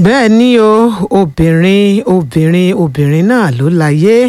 bẹ́ẹ̀ ni o obìnrin obìnrin obìnrin náà ló láyé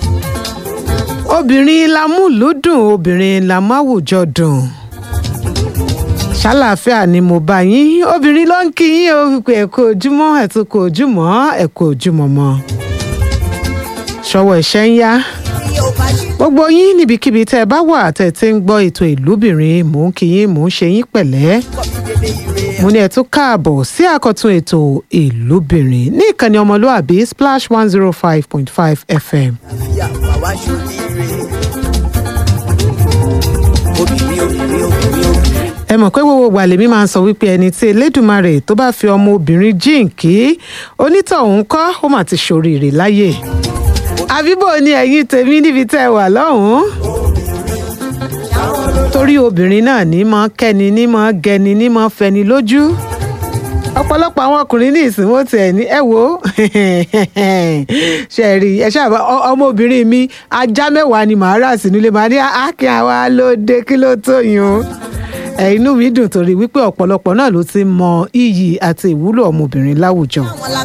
obìnrin la mú lùdùn obìnrin la mú àwùjọ dùn ṣàlàáfíà ni mo bá yín obìnrin ló ń kí yín o wípé ẹ kú ojúmọ́ ẹ tún kú ojúmọ́ ẹ kú ojúmọ́ mọ́ ṣọwọ́ ẹ̀ṣẹ̀ ń yá gbogbo yín níbikíbi tẹ́ ẹ bá wà tẹ́ ẹ ti ń gbọ́ ètò ìlúbìnrin mò ń kí yín mò ń ṣe yín pẹ̀lẹ́ mo ní ẹ tún káàbọ̀ sí àkọ́tún ètò ìlúbìnrin ní ìkànnì ọmọlúàbí splash one zero five point five fm. ẹ mọ̀ pé gbogbo ìgbà lèmi máa ń sọ wípé ẹni tí elédùnmarè tó bá fi ọmọ obìnrin jíǹkí onítọ̀hún kọ́ ó mà ti ṣoríire láyè àbíbò ni ẹ̀yin tèmi níbi tẹ́ ẹ wà lọ́hùn-ún torí obìnrin náà ní mọ́ kẹ́ni ní mọ́ gẹni ní mọ́ fẹni lójú ọ̀pọ̀lọpọ̀ àwọn ọkùnrin ní ìsìnwó tiẹ̀ ní ẹ wo ṣe rí ẹ ṣáà ọmọbìnrin mi ajá mẹ́wàá ni màá rà sínú ilé màá ní àákín àwa ló dé kí ló tó yun ẹ inú mi dùn torí wípé ọ̀pọ̀lọpọ̀ náà ló ti mọ iyì àti ìwúlò ọmọbìnrin láwùjọ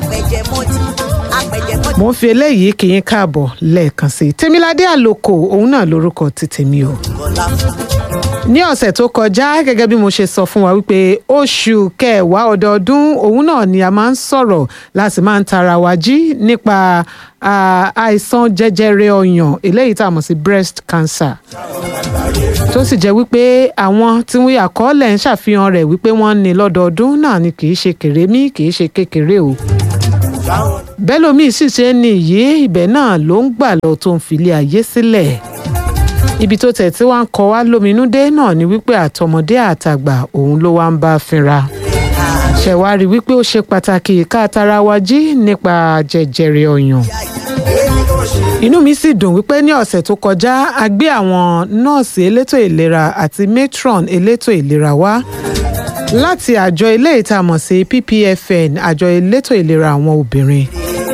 mo ń fi eléyìí kì í káàbọ̀ lẹ́ẹ̀kan sí i tèmiládé àlòkò òun náà lórúkọ ti tèmi o ní ọ̀sẹ̀ tó kọjá gẹ́gẹ́ bí mo ṣe sọ fún wa wípé oṣù kẹwàá ọdọọdún òun náà ni a máa ń sọ̀rọ̀ láti máa ń tara wa jí nípa àìsàn jẹjẹrẹ ọyàn eléyìí tá a mọ̀ sí breast cancer tó sì jẹ́ wípé àwọn tí wọ́n àkọọ́lẹ̀ ń ṣàfihàn rẹ̀ wípé wọ́n ní lọ́dọọdún náà ni kì í ṣe kèrémí kì í ṣe kékeré o bẹ́lòmíì sì ṣe ń ní ìyé ibẹ̀ náà ló ń gbà lọ tó ń filé ayé sílẹ̀ ibi tó tẹ̀ tí wọ́n ń kọ wá lóminú dé náà ni wípé àtọmọdé àtàgbà òun ló wá ń bá fínra ṣẹ̀wárí wípé ó ṣe pàtàkì ká tara wa jí nípa jẹjẹrẹ ọyàn inú mi sì dùn wípé ní ọ̀sẹ̀ tó kọjá a gbé àwọn nọ́ọ̀sì elétò ìlera àti matron elétò ìlera wá láti àjọ ilé ìtamọ̀ sí ppfn àjọ elétò ìlera àwọn obìnrin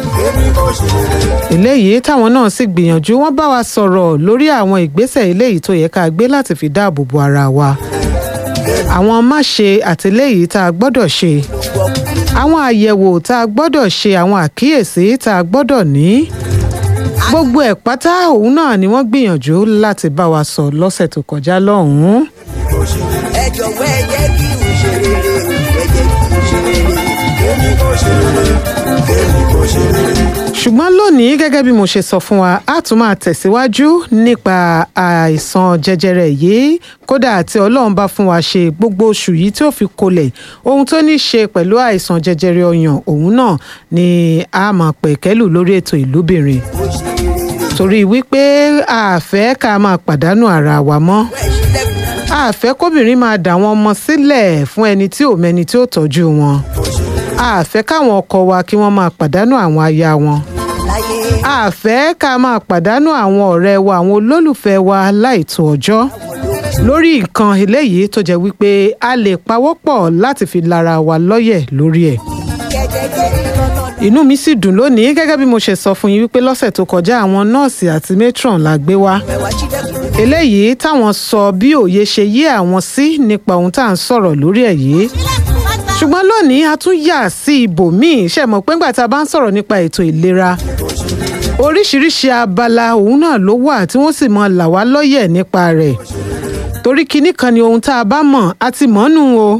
eléyìí táwọn náà sì gbìyànjú wọn bá wa sọ̀rọ̀ lórí àwọn ìgbésẹ̀ eléyìí tó yẹ ká gbé láti fi dáàbò bo ara wa àwọn máṣe àtìléyìí tá a gbọ́dọ̀ ṣe àwọn àyẹ̀wò tá a gbọ́dọ̀ ṣe àwọn àkíyèsí tá a gbọ́dọ̀ ní gbogbo ẹ̀ pátá òun náà ni wọ́n gbìyànjú láti bá wa sọ lọ́sẹ̀ tó kọjá lọ́hùn-ún. ẹ jọ̀wọ́ ẹ jẹ́ kí n ṣe rere o ẹ jẹ́ kí n ṣe rere èmi kò ṣe rere èmi kò ṣe rere. ṣùgbọ́n lónìí gẹ́gẹ́ bí mo ṣe sọ fún wa a tún máa tẹ̀síwájú nípa àìsàn jẹjẹrẹ yìí kódà tí ọlọ́run bá fún wa ṣe gbogbo oṣù yìí tí ó fi kolẹ̀ ohun tó ní ṣe pẹ̀lú àìsàn jẹjẹrẹ ọyàn òun náà ni a máa pẹ̀kẹ́lù lórí ètò ìlúbìnrin torí wípé a fẹ́ ká máa pàdánù ara wa mọ́ a fẹ́ kóbìnrin máa dà wọ́n ọmọ sílẹ̀ fún ẹni tí ò mẹ́ni tí ó tọ́jú wọn a fẹ́ káwọn ọkọ wa kí wọ́n máa pàdánù àwọn aya wọn a fẹ́ ká máa pàdánù àwọn ọ̀rẹ́ wa àwọn olólùfẹ́ wa láìtó ọjọ́ lórí nǹkan eléyìí tó jẹ́ wípé a lè pawọ́pọ̀ láti fi lára wa lọ́yẹ̀ lórí ẹ̀ inú mi sì dùn lónìí gẹ́gẹ́ bí mo ṣe sọ fún yín wípé lọ́sẹ̀ tó kọjá àwọn nọ́ọ̀sì àti matron la gbé wá eléyìí táwọn sọ bí òye ṣe yé àwọn sí nípa ohun tá à ń sọ̀rọ̀ lórí ẹ̀ yìí ṣùgbọ́n lónìí a tún yà sí ibòmíì ṣe mọ̀ pé ńgbà tá a bá ń sọ̀rọ̀ nípa ètò ìlera oríṣiríṣi abala òun náà ló wà tí wọ́n sì mọ là wá lọ́yẹ̀ nípa rẹ̀ torí kinní kan ni ohun tá a bá mọ̀ a ti mọ̀ nù o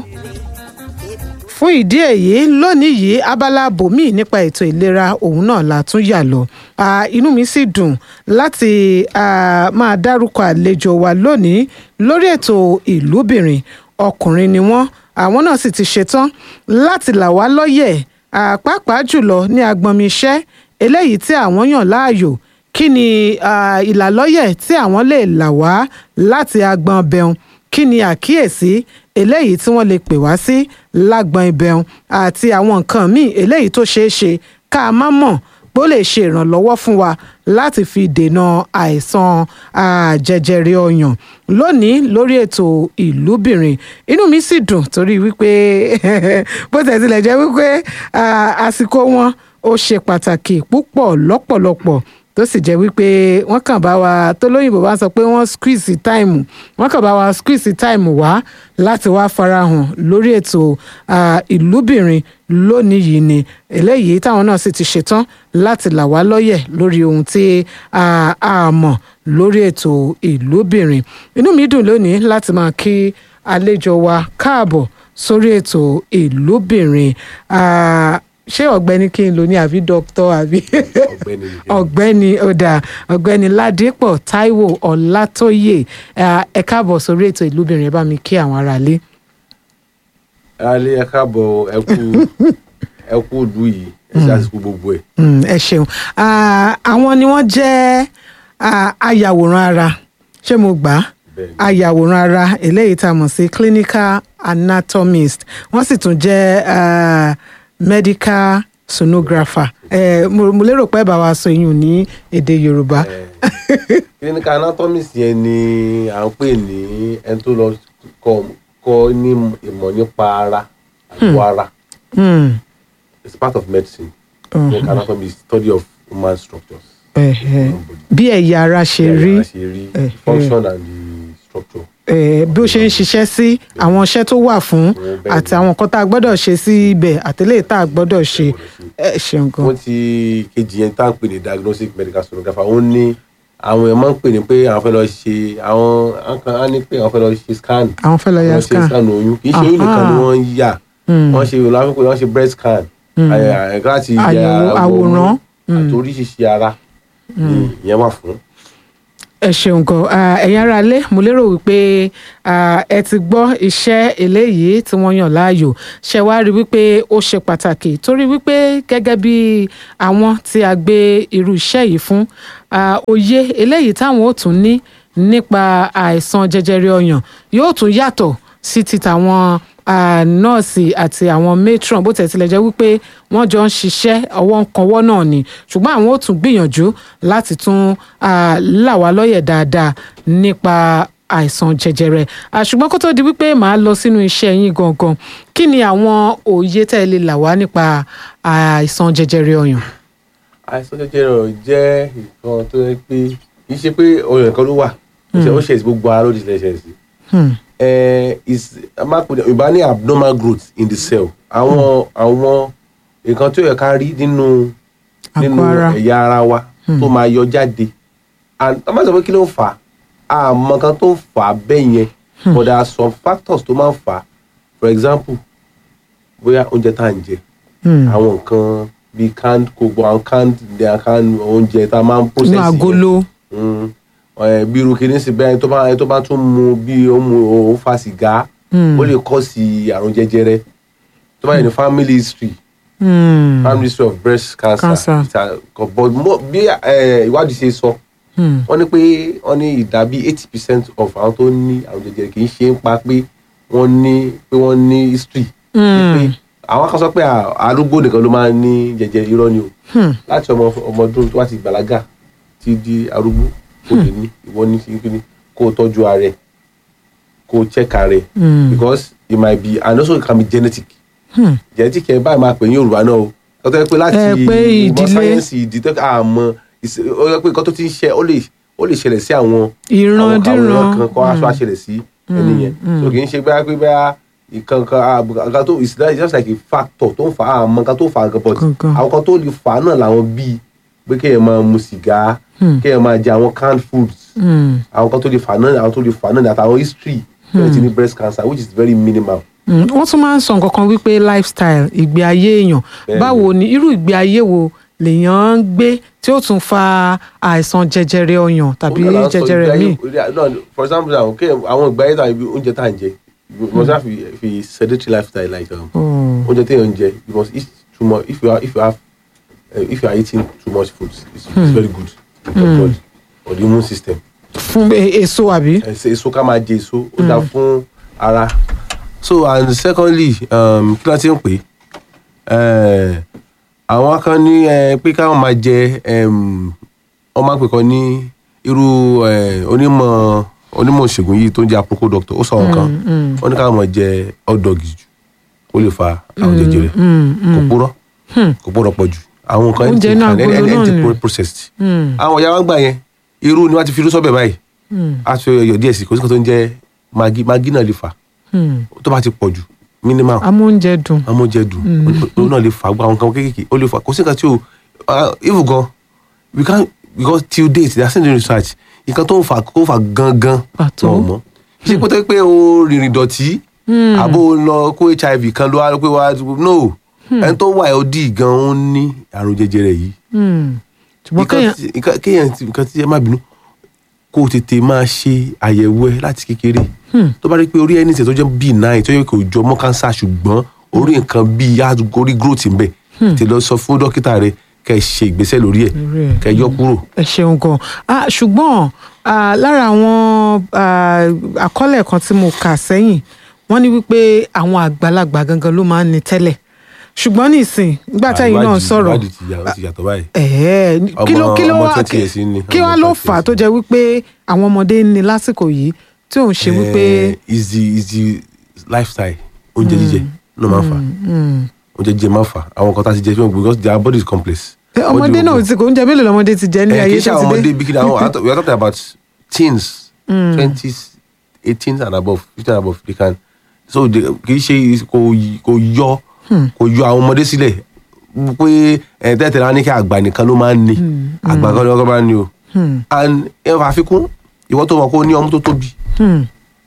fún ìdí èyí lónìí yìí abala bòmíì nípa ètò ìlera òun náà la tún yà lọ inú mi sì dùn láti máa dárúkọ àlejò wa lónìí lórí ètò ìlúbìnrin ọkùnrin ni wọ́n àwọn náà sì ti ṣetán láti là wá lọ́yẹ̀ pàápàá jùlọ ní agbọnmi iṣẹ́ eléyìí tí àwọn yàn láàyò kí ni ìlàlọ́yẹ̀ tí àwọn lè là wá láti agbọn bẹun kí ni àkíyèsí eléyìí tí wọ́n lè pè wá sí lágbọn ibẹun àti àwọn nǹkan míì eléyìí tó ṣeé ṣe ká má mọ̀ bó lè ṣe ìrànlọ́wọ́ fún wa láti fi dènà àìsàn jẹjẹrẹ ọyàn lónìí lórí ètò ìlúbìnrin inú mi sì dùn torí wípé bó tẹ̀ tilẹ̀ jẹ́ wípé àsìkò wọn ó ṣe pàtàkì púpọ̀ lọ́pọ̀lọpọ̀ tó sì jẹ́ wípé wọ́n kàn bá wa tó lóyìnbó bá sọ pé wọ́n squeeze time wọ́n kàn bá wa squeeze time wá láti wá farahàn lórí ètò ah, ìlúbìnrin lónìí yìí ni eléyìí táwọn náà sì ti ṣetán láti là wá lọ́yẹ̀ lórí ohun tí ah, a mọ̀ lórí ètò ìlúbìnrin inú mi dùn lónìí láti máa kí àlejò wa káàbọ̀ sórí ètò ìlúbìnrin Ah, ṣé ọ̀gbẹ́ni kí n lò ní àbí dókítà àbí ọ̀gbẹ́ni nìkan. ọ̀gbẹ́ni ọ̀dà ọ̀gbẹ́ni ládìpọ̀ táíwò ọ̀làtọ́yè Ah, ẹ káàbọ̀ sórí ètò ìlúbìnrin ẹ bá mi kí àwọn aráalé. alẹ́ ẹ káàbọ̀ ẹ kú ẹ kú ìlú yìí ẹ ṣe àsìkò gbogbo ẹ̀. Mm, ẹ ṣeun Ah, àwọn ni wọ́n jẹ́ ah, ayàwòrán ara ṣé mo gbà á Bẹ́ẹ̀ni. ayàwòrán ara eléyìí tá a mọ̀ sí clinical anatomist wọ́n sì tún jẹ́ ah, medical sonographer Eh, mo mo lérò pé bá wa sọ ìyún ní èdè yorùbá. Eh, clinical anatomist yẹn ni à ń pè ní ẹni tó lọ kọ́ kọ́ ní ìmọ̀ nípa ara àgọ́ ara Mm, it's part of medicine Mhm. clinical anatomy is study of human structures. ẹ̀hẹ̀. bí ẹ̀yà ara ṣe rí Bí ara ṣe rí Eh, function and the structure. eh, bí ó ṣe ń ṣiṣẹ́ sí àwọn iṣẹ́ tó wà fún bẹ́ẹ̀ àti ni. àwọn nǹkan tá a gbọ́dọ̀ ṣe sí ibẹ̀ àtẹlẹ́ tá a gbọ́dọ̀ ṣe ẹ ṣeun gan. wọ́n ti kejì yẹn tá à ń pè ní diagnostic medical sonographer ó ní àwọn èèyàn máa ń pè ní pé àwọn fẹ́ lọ ṣe àwọn àwọn kan á ní pé àwọn fẹ́ lọ ṣe scan àwọn fẹ́ lọ ya wọ́n ṣe scan. scan oyún kì í ṣe oyún nìkan ni Aha. wọ́n ń yà Mm. wọ́n ṣe láfikún wọ́n ṣe breast scan àyè- láti yẹ Àyẹ̀wò àwòrán. àti oríṣiríṣi ara ni ìyẹn wà fún. ẹ ṣeun gan Ah, ẹ̀yin ará ilé mo lérò wípé ah, ẹ ti gbọ́ iṣẹ́ eléyìí tí wọ́n yàn láàyò ṣe wá rí wípé ó ṣe pàtàkì torí wípé gẹ́gẹ́ bí àwọn tí a gbé irú iṣẹ́ yìí fún ah, òye eléyìí táwọn ò tún ní nípa àìsàn jẹjẹrẹ ọyàn yóò tún yàtọ̀ sí ti tàwọn ah, nọ́ọ̀sì àti àwọn matron bó tẹ̀ tilẹ̀ jẹ́ wípé wọ́n jọ ń ṣiṣẹ́ ọwọ́ ń kanwọ́ náà ni ṣùgbọ́n àwọn ò tún gbìyànjú láti tún ah, là wá lọ́yẹ̀ dáadáa nípa àìsàn jẹjẹrẹ Ah, ṣùgbọ́n kó tó di wípé màá lọ sínú iṣẹ́ yín gangan kí ni àwọn òye tẹ́ ẹ lè là wá nípa àìsàn jẹjẹrẹ ọyàn. àìsàn jẹjẹrẹ ọyàn jẹ́ nǹkan tó yẹ pé kì í ṣe pé ọyàn kan ló wà ó ṣe- ó ṣe sí gbogbo ara ló ti ṣe sí. Hmm. eh, is a máa pè ní ìbá ní abnormal growth in the cell àwọn àwọn nǹkan tó yẹ ká rí nínú Àgọ́ nínú ara. ẹ̀yà ara wa tó máa yọ jáde and a máa sọ pé kí ló ń fà á àmọ́ kan tó ń fà á bẹ́ẹ̀ yẹn but there are some factors tó máa ń fà á for example bóyá oúnjẹ tá à ń jẹ Hmm. àwọn nǹkan bíi canned gbogbo àwọn canned canned oúnjẹ tá a máa ń process inú yẹn agolo. Mm. Eh, bí irú kìíní sí bẹ́ẹ̀ tó bá ẹni tó bá tún mu bí ó mu ó fa sìgá Mm. ó lè kọ́ sí àrùn jẹjẹrẹ tó bá yẹ ní family history Hmm. family history of breast cancer, Cancer. It's a- but mo bí eh, ìwádìí ṣe sọ Hmm. wọ́n ní pé wọ́n ní ìdá bí eighty percent of àwọn tó ní àrùn jẹjẹrẹ kì í ṣe ń pa pé wọ́n ní pé wọ́n ní history Mm. pé àwọn kan sọ pé à- arúgbó nìkan ló máa ń ní jẹjẹrẹ irọ́ ni o Hmm. láti ọmọ ọmọ ọdún tó bá ti gbàlágà ti di arúgbó kò lè ní ìwọ ní sí kíni kó o tọ́jú ara ẹ̀ kó o check ara ẹ̀ Hmm. because it might be and also it can be genetic Hmm. genetic ẹ̀ báyìí máa pè ní Yorùbá náà o tó tẹ́ pé láti Ẹ pé ìmọ̀ ìdílé. sáyẹ́nsì ìdí tó àmọ́ ìṣe- ó yẹ pé nǹkan tó ti ń ṣe ó lè ó lè ṣẹlẹ̀ sí àwọn ìran àwọn díran. àwòrán kan kọ́ aṣọ àṣẹlẹ̀ sí ẹni yẹn so kì í ṣe bẹ́ẹ̀ pé bẹ́ẹ̀ ìkan kan àgbà tó it's like- just like a factor tó ń fa àmọ́ nǹkan tó fa gan but Gangan. àwọn kan tó lè fà á náà làwọn bíi pé kéèyàn máa mu sìgá Hmm. kéèyàn máa jẹ àwọn canned foods Hmm. àwọn kan tó lè fà á náà àwọn tó lè fà á náà àtàwọn history tó ti ní breast cancer which is very minimal. Mm, wọ́n tún máa ń sọ nǹkan kan wípé lifestyle ìgbé ayé èèyàn Bẹ́ẹ̀ni. báwo ni irú ìgbé ayé wo lèèyàn ń gbé tí ó tún fa àìsàn jẹjẹrẹ ọyàn tàbí Ó náà là ń sọ jẹjẹrẹ ìgbé ayé- míì. no, for example àwọn kéèyàn àwọn ìgbé ayé tàbí oúnjẹ tá à ń jẹ you must have fi fi sedentary lifestyle like um, Oh. oúnjẹ téèyàn ń jẹ you must eat too much if you are if you have uh, if you are eating too much food it's, it's very good for your body or the immune system fún e- èso àbí. ẹsẹ èso ká máa jẹ èso ó dáa fún ara so and secondly um, kí ló ti ń pè é àwọn kan ní eh, pé káwọn máa jẹ um, wọ́n máa ń pè kan ní irú eh, onímọ̀ onímọ̀ ìṣègùn yìí tó ń jẹ́ aproko doctor ó sọ nǹkan wọ́n ní káwọn máa jẹ hot dog jù ó lè fa àwọn jẹjẹrẹ kò purọ́ kò purọ́ pọ̀ jù àwọn nǹkan Oúnjẹ inú agolo náà anything ni. processed Hmm. àwọn ìyá wa ń gbà yẹn irú ni wọ́n ti fi irú sọ́bẹ̀ báyìí Hmm. a fi ọyọ díẹ̀ sí kò sí kan tó ń jẹ́ magi magi náà lè fà Hmm. tó bá ti pọ̀ jù minimal amóúnjẹ dùn. amóúnjẹ dùn òun náà lè fà gbọ́ àwọn nǹkan kéékèèké ó lè fà kò sí nǹkan tí o ah, even gan we can because till date they are still doing research nǹkan tó ń fà kó fà gangan Pàtó. wọn ò mọ̀ ṣé pé tó yẹ pé o rìnrìn dọ̀tí àbó o lọ kó hiv kan ló wá pé wá no ẹni tó wà ld gan ó ní àrùn jẹjẹrẹ yìí Hmm. ṣùgbọ́n nǹkan kéèyàn tí- nǹkan- kéèyàn ti- nǹkan tí ẹ má bínú kó o tètè máa ṣe àyẹ̀wò ẹ láti kékeré tó bá rí pé orí ẹni tẹ̀ tó jẹ́ bíi náà tó yẹ kó jọ mọ́ kánsá ṣùgbọ́n orí nǹkan bíi yá orí growth ń bẹ tè lọ sọ fún dókítà rẹ kẹ́ ẹ ṣe ìgbésẹ̀ lórí ẹ̀ Lórí ẹ̀. kẹ́ ẹ yọ kúrò. ẹ ṣeun gan ah, ṣùgbọ́n ah, lára àwọn ah, àkọọ́lẹ̀ kan tí mo kà sẹ́yìn wọ́n ní wípé àwọn àgbàlagbà gangan ló máa ń ní tẹ́lẹ̀ ṣùgbọ́n nísìn nígbà táyìn náà Ìwádìí- sọ̀rọ̀ ìwádìí ti yà- ó ti yàtọ̀ báyìí. ẹ̀ẹ́ kí ló Ọmọ- kí ló ọmọ wá 20 years ni, kí wá ọmọ ló 20 fà á years tó jẹ́ wípé àwọn ọmọdé ń ní lásìkò yìí tí òun ṣe wípé Eh, is the is the lifestyle oúnjẹ jíjẹ ló máa ń fà oúnjẹ jíjẹ máa ń fà àwọn kan tá a ti jẹ fún because their body is complex. Eh, ọmọdé náà ti kò oúnjẹ mélòó lọmọdé ti jẹ ní Eh, kì ayé í ṣe tó àwọn ti ọmọdé dé bí kí ni àwọn we are talking about teens twenties eighteen and above fifteen and above they can so they- kì í ṣe kò y- kò yọ kò yọ àwọn ọmọdé sílẹ̀ pé ẹ tẹ́tẹ̀rẹ́ á ní kí àgbà nìkan ló máa ń ní àgbà kan ló máa ń ní o and ẹ fà àfikún ìwọ tó mọ̀ kó ní ọmú tó tóbi Hmm.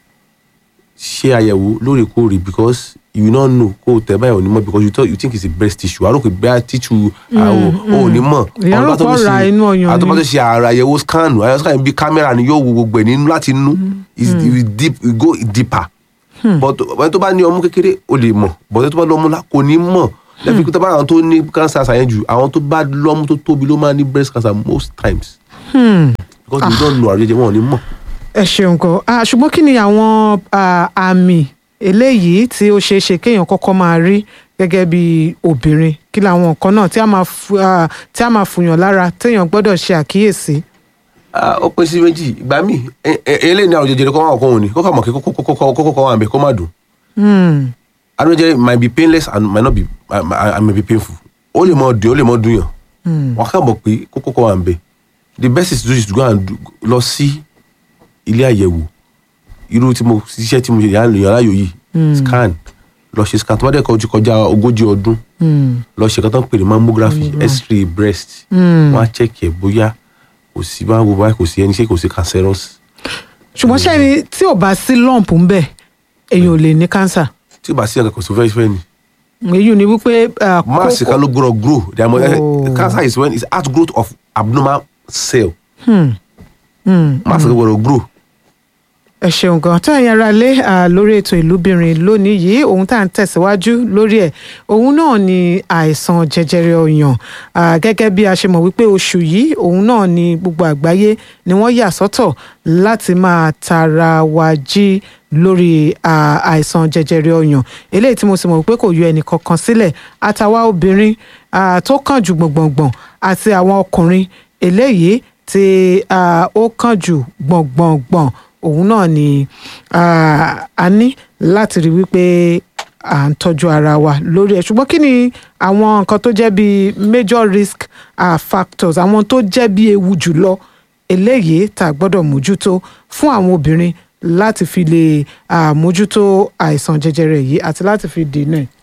ṣe àyẹ̀wò lóòrèkóòrè because you no know kó o tẹ̀ báyìí ò ní mọ̀ because you, thought, you think it's a breast tissue àròkè bẹ́ẹ̀ tissue àwọn ò ní mọ̀ Ìyá rò pé ọ̀rá inú ọyàn ni. àtọ́mọ́ tó ṣe àrà àyẹ̀wò scan àyẹ̀wò scan bí kámẹ́rà ni yóò wo gbogbo ẹ̀ nínú láti inú is it will deep it go deeper but ẹni tó bá ní ọmú kékeré o lè mọ̀ but ẹni tó bá lọ́mú ńlá kò ní mọ̀ lẹ́bi tó bá àwọn tó ní cancer àṣàyàn jù àwọn tó bá lọ́mú tó tóbi ló máa ní breast cancer most times because you don't know àrùn jẹjẹrẹ wọn ò ní mọ̀. ẹ ṣeun gan Ah, ṣùgbọ́n kí ni àwọn ah, àmì eléyìí tí ó ṣeé ṣe kéèyàn kọ́kọ́ máa rí gẹ́gẹ́ bí obìnrin kí làwọn nǹkan náà tí a máa fu- ah, tí a máa fùyàn lára téèyàn gbọ́dọ̀ ṣe àkíyèsí. Ah, ó pín sí méjì ìgbà míì ẹ- ẹ- eléyìí ní àrùn jẹjẹrẹ kọ́ máa kọ́ òun ni kókò mọ̀ kí kókó kọ́ wà ń bẹ̀ kó má dùn. Hmm. àrùn jẹjẹrẹ might be painless and might not be uh, uh, may be painful ó lè mọ dùn ó lè mọ dùn yàn wọn kà mọ̀ pé kókó kọ́ wà ń bẹ̀ the best is to do is to go and do, lọ sí ilé àyẹ̀wò irú tí mo ṣiṣẹ́ tí mo ṣe yàrá yàrá yòó yìí scan lọ ṣe scan tó bá dẹ̀ kọ́ ti kọjá ogójì ọdún lọ ṣe kan tó ń pè ní mammography x-ray breast wọn á check ẹ̀ bóyá kò sí bá wo báyìí kò sí ẹni ṣé kò sí cancerous ṣùgbọ́n ṣẹ́ni tí ò bá sí lump ń bẹ̀ èèyàn ò lè ní cancer. tí ò bá sí ẹ̀ka kò sí fẹ́ẹ́ fẹ́ẹ́ ni. èyí ni wípé ah, mass kókó- kan ló grow grow the amo Oh. cancer is when it's outgrowth of abnormal cell Hmm. Hmm. mass kan gbọ́dọ̀ grow ẹ ṣeun gan tó ẹ̀yin ará lé ah, lórí ètò ìlúbìnrin lónìí yìí ohun tá à ń tẹ̀síwájú lórí ẹ̀ òun náà ni àìsàn jẹjẹrẹ ọyàn Ah, gẹ́gẹ́ bí a ṣe mọ̀ wípé oṣù yìí òun náà ni gbogbo àgbáyé ni wọ́n yà sọ́tọ̀ láti máa tara wa jí lórí ah, àìsàn jẹjẹrẹ ọyàn eléyìí tí mo sì mọ̀ wípé kò yọ ẹnì kankan sílẹ̀ àtàwa obìnrin ah, tó kàn jù gbọ̀ngbọ̀ngbọ̀n àti àwọn ọkùnrin eléyìí tí ah, ó kàn jù gbọ̀ngbọ̀ngbọ̀n òun náà ni ah, a ní láti rí wípé à ń tọ́jú ara wa lórí ẹ̀ ṣùgbọ́n kí ni àwọn nǹkan tó jẹ́ bí major risk ah, factors àwọn tó jẹ́ bí ewu jùlọ eléyìí tá a gbọ́dọ̀ mójútó fún àwọn obìnrin láti fi lè ah, mójútó àìsàn jẹjẹrẹ yìí àti láti fi dènà ẹ̀.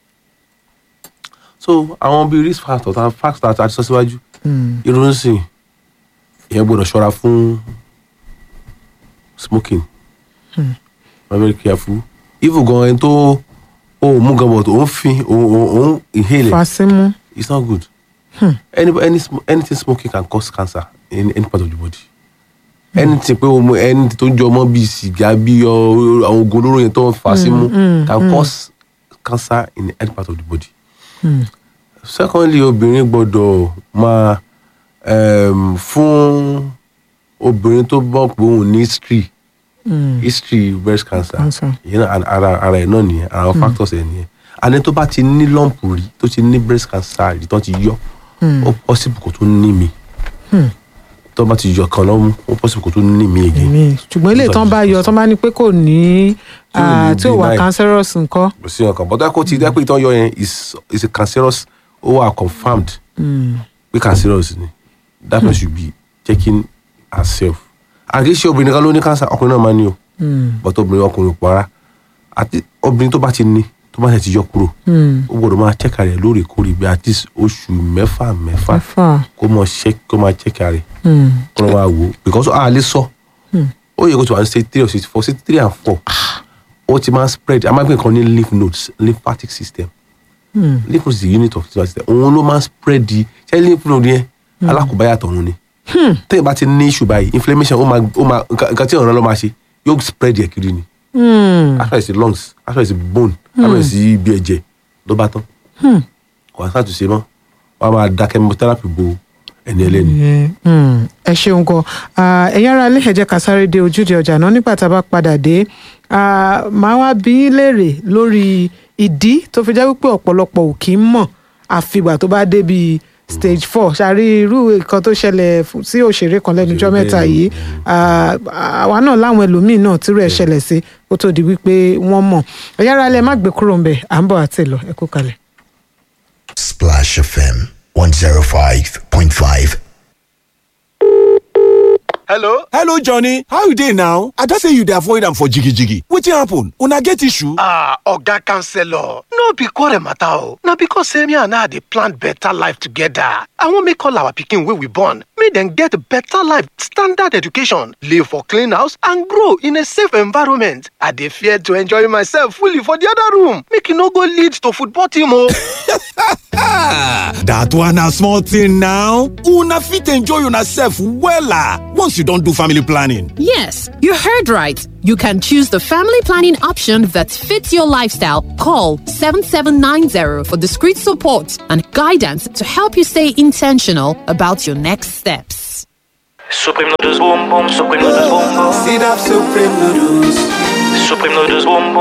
so àwọn bíi risk factors and factors àti sọ síwájú irun ń sìn ìyẹn gbọ́dọ̀ ṣọ́ra fún smoking I'm very careful even gan ẹni tó òun mú gan but òun fi òun òun òun inhale it. fàṣímú it's not good any any sm- anything smoking can cause cancer in any part of the body anything pé o mu anything tó ń jọ mọ́ bíi sìgá bíi ọ- àwọn oògùn olóró yẹn tó ń fà á símú can cause cancer in any part of the body. secondly obìnrin gbọ́dọ̀ máa um, fún obìnrin tó bọ́ pé òun ní history history breast cancer Cancer. yẹn náà ara ara ẹ̀ náà nìyẹn ara àwọn factors ẹ̀ nìyẹn àní tó bá ti ní lump rí tó ti ní breast cancer rí tó ti yọ ó possible kó tó ní mi tó bá ti yọ kan lọ́mú ó possible kó tó ní mi again èmi ṣùgbọ́n ilé ìtàn bá yọ tán bá ní pé kò ní Tí ò ah, ní tí ò wà benign. cancerous nǹkan kò sí ọkàn bọ́dọ̀ kó ti dẹ́ pé ìtọ́ yọ yẹn is is a cancerous ó wà confirmed pé cancerous ni that person should be checking herself àkíyèsí obìnrin kan ló ní cancer ọkùnrin náà máa ní o but obìnrin ọkùnrin kò rárá àti obìnrin tó bá ti ní tó bá ti yọ kúrò ó gbọ́dọ̀ máa check rẹ̀ lóòrèkóòrè bí at least oṣù mẹ́fà mẹ́fà Mẹ́fà. kó mọ check kó máa check rẹ̀ kó lọ máa wò ó because a lè sọ ó yẹ kó ti wà ní stage three or stage four stage three and four ó ti máa spread a máa ń pè nǹkan ní lymph nodes lymphatic system lymph nodes is the unit of the system òun ló máa ń spread di ṣé lymph node yẹn alákòóbáyà tọ̀run ni tẹ́yìn bá ti ní issue báyìí inflammation ó máa ó máa nǹkan nǹkan tí ọ̀ràn ló máa ṣe yóò spread yẹ kiri ni after it's the lungs after it's the bone after it's the ibi ẹ̀jẹ̀ ló bá tán kò wá sàtúnṣe mọ́ wọ́n á máa da chemotherapy bo ẹni ẹlẹ́ni. Mm, ẹ ṣeun gan Ah, ẹ̀yin ará ilé ẹ jẹ́ ká sáré dé ojúde ọjà náà nígbà tá a bá padà dé Ah, màá wá bí í léèrè lórí ìdí tó fi jẹ́ wípé ọ̀pọ̀lọpọ̀ ò kì í mọ̀ àfìgbà tó bá débi stage four ṣàrí irú nǹkan tó ṣẹlẹ̀ fún- sí òṣèré kan lẹ́nu ọjọ́ mẹ́ta yìí Ah, àwa náà láwọn ẹlòmíín náà tírú ẹ̀ ṣẹlẹ̀ sí kó tó di wípé wọ́n mọ̀ ẹ̀yin ará ilé ẹ má gbé kúrò ń bẹ̀ à ń bọ̀ àti lọ ẹ kú kalẹ̀. Splash FM 105.5. hello hello johnny how you dey now i just say you dey avoid am for jigijigi wetin happen una get issue. ah oga counselor no be quarrel matter o na because say me and her dey plan better life together i wan make all our pikin wey we born make dem get better life standard education live for clean house and grow in a safe environment i dey fear to enjoy myself fully for the other room make e no go lead to football team o. that one na small thing now una fit enjoy una sef wella once you don do family planning. Yes, you heard right. You can choose the family planning option that fits your lifestyle. Call 7790 for discreet support and guidance to help you stay intentional about your next steps. Supreme noodles boom boom, supreme noodles boom boom. Sit up supreme noodles. Supreme noodles boom boom.